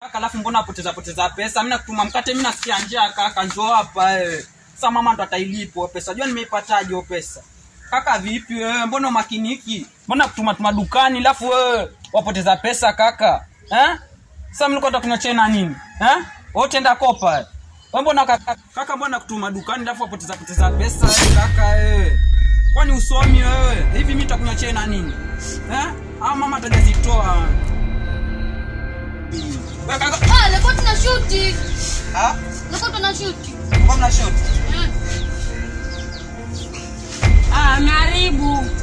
kaka alafu mbona apoteza poteza pesa mimi nakutuma mkate mimi nasikia njaa kaka njoo hapa eh sasa mama ndo atailipo pesa jua nimeipataje hiyo pesa kaka vipi wewe mbona umakiniki mbona kutuma tuma dukani alafu wewe wapoteza pesa kaka eh sasa mlikuwa takunywa chai na nini eh wote enda kopa eh? Wewe mbona kaka, kaka mbona kutuma dukani alafu wapoteza poteza pesa eh, kaka eh kwani usomi wewe hivi mimi nitakunywa chai na nini eh ama mama atajazitoa Wewe kaka Ah, leo tuna shuti. ah Leo tuna shuti. mbona shot Eh. Ah, ameharibu.